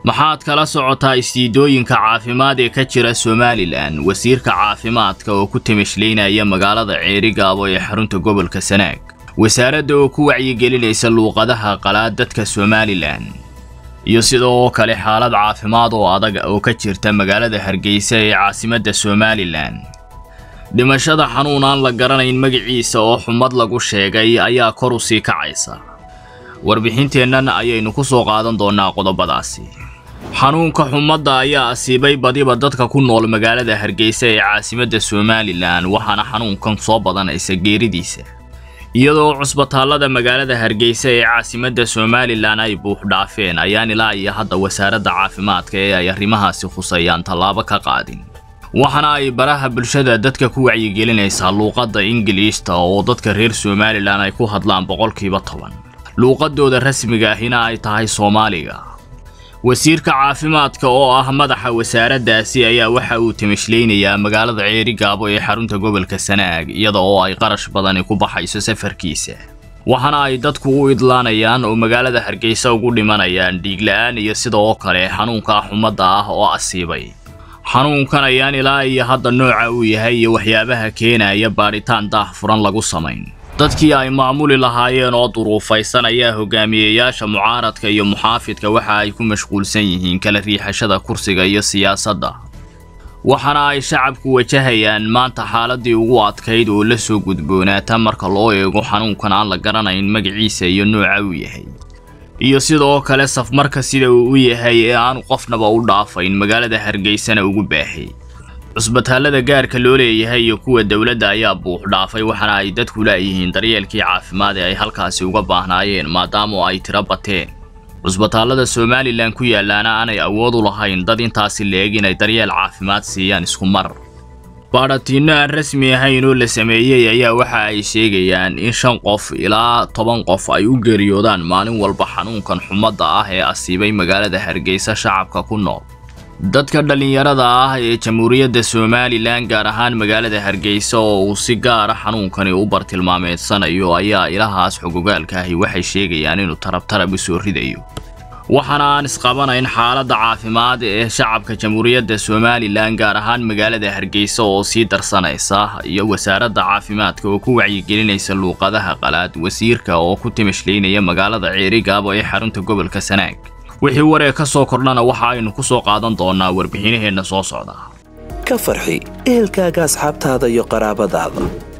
maxaad kala socotaa istiidooyinka caafimaad ee ka jira somalilan wasiirka caafimaadka oo ku timashlaynaya magaalada ceerigaabo ee xarunta gobolka sanaag wasaaradda oo ku wacyigelinaysa luuqadaha qalaad dadka somalilan iyo sidoo kale xaalad caafimaad oo adag oo ka jirta magaalada hargeysa ee caasimadda somalilan dhimashada xanuun aan la garanayn magaciisa oo xumad lagu sheegay ayaa kor u sii kacaysa warbixinteennan ayaynu ku soo qaadan doonnaa qodobadaasi xanuunka xumadda ayaa asiibay badiba dadka ku nool magaalada hargeysa ee caasimadda somalilan waxaana xanuunkan soo badanaysa geeridiisa iyadoo cusbitaallada magaalada hargeysa ee caasimadda somalilan ay buux dhaafeen ayaan ilaa iyo hadda wasaaradda caafimaadka ee ay arrimahaasi khusayaan tallaabo ka qaadin waxaana ay baraha bulshada dadka ku wacyigelinaysaa luuqadda ingiliishta oo dadka reer somalilan ay ku hadlaan boqolkiiba toban luuqadooda rasmiga ahina ay tahay soomaaliga wasiirka caafimaadka oo ah madaxa wasaaraddaasi ayaa waxa uu timashlaynayaa magaalada ceerigaabo ee xarunta gobolka sanaag iyada oo ay qarash badani ku baxayso safarkiisa waxaana ay dadku u idlaanayaan oo magaalada hargeysa ugu dhimanayaan dhiigla'aan iyo sidoo kale xanuunka xumadda ah oo asiibay xanuunkan ayaan ilaa iyo hadda nooca uu yahay iyo waxyaabaha keenaya baadhitaan daah furan lagu samayn dadkii ay maamuli lahaayeen oo duruufaysan ayaa hogaamiyeyaasha mucaaradka iyo muxaafidka waxa ay ku mashquulsan yihiin kala riixashada kursiga iyo siyaasadda waxaana ay shacabku wajahayaan maanta xaaladii ugu adkayd oo la soo gudboonaata marka loo eego xanuunkan aan la garanayn magaciisa iyo nooca uu yahay iyo sidoo kale safmarka sida uu u yahay ee aanu qofnaba u dhaafayn magaalada hargeysana ugu baahay cusbitaallada gaarka loo leeyahay iyo kuwa dowladda ayaa buux dhaafay waxaana ay dadku laayihiin daryeelkii caafimaad ee ay halkaasi uga baahnaayeen maadaama ay tiro bateen cusbitaallada somalilan ku yaallaana aanay awood u lahayn dad intaasi leeg inay daryeel caafimaad siiyaan isku mar baadhatiinno aan rasmi ahayn oo la sameeyey ayaa waxa ay sheegayaan in shan qof ilaa toban qof ay u geeriyoodaan maalin walba xanuunkan xumadda ah ee asiibay magaalada hargeysa shacabka ku nool dadka dhallinyarada ah ee jamhuuriyadda somalilan gaar ahaan magaalada hargeysa oo uu si gaara xanuunkani u bartilmaameedsanayo ayaa ilahaas xogogaalka ahi waxay sheegayaan inuu tarabtarab u soo ridayo waxaana aan isqabanayn xaaladda caafimaad ee shacabka jamhuuriyadda somalilan gaar ahaan magaalada hargeysa oo sii darsanaysa iyo wasaaradda caafimaadka oo ku wacyigelinaysa luuqadaha qalaad wasiirka oo ku timashlaynaya magaalada ceerigaabo ee xarunta gobolka sanaag wixii waree ka soo kordhana waxa aynu ku soo qaadan doonnaa warbixinaheenna soo socda ka farxi ehelkaaga asxaabtaada iyo qaraabadaada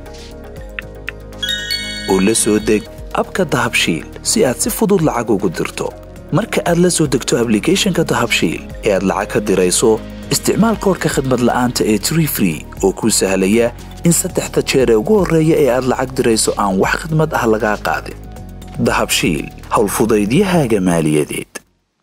oo la soo deg abka dahabshiil si aad si fudud lacag ugu dirto marka aad la soo degto ablicathonka dahabshiil ee aad lacag ka dirayso isticmaal koorka khadmad la'aanta ee tree free oo kuu sahlaya in saddexda jeer ee ugu horreeya ee aad lacag dirayso aan wax khadmad ah lagaa qaadin dahabshiil howlfudaydiyahaaga maaliyadeed